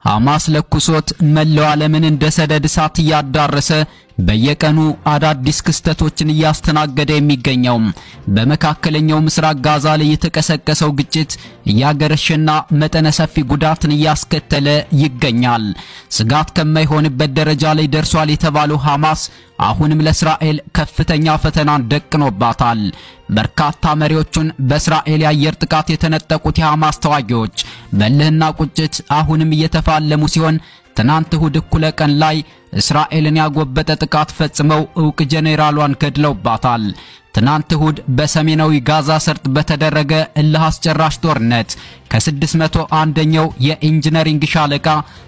ሐማስ ለኩሶት መላው ዓለምን እንደ ሰደድ እሳት እያዳረሰ በየቀኑ አዳዲስ ክስተቶችን እያስተናገደ የሚገኘው በመካከለኛው ምስራቅ ጋዛ ላይ የተቀሰቀሰው ግጭት እያገረሸና መጠነ ሰፊ ጉዳትን እያስከተለ ይገኛል። ስጋት ከማይሆንበት ደረጃ ላይ ደርሷል የተባለው ሐማስ አሁንም ለእስራኤል ከፍተኛ ፈተናን ደቅኖባታል። በርካታ መሪዎቹን በእስራኤል የአየር ጥቃት የተነጠቁት የሐማስ ተዋጊዎች በእልህና ቁጭት አሁንም እየተፋለሙ ሲሆን ትናንት እሁድ እኩለ ቀን ላይ እስራኤልን ያጎበጠ ጥቃት ፈጽመው ዕውቅ ጄኔራሏን ገድለውባታል። ትናንት እሁድ በሰሜናዊ ጋዛ ሰርጥ በተደረገ እልህ አስጨራሽ ጦርነት ከ601ኛው የኢንጂነሪንግ ሻለቃ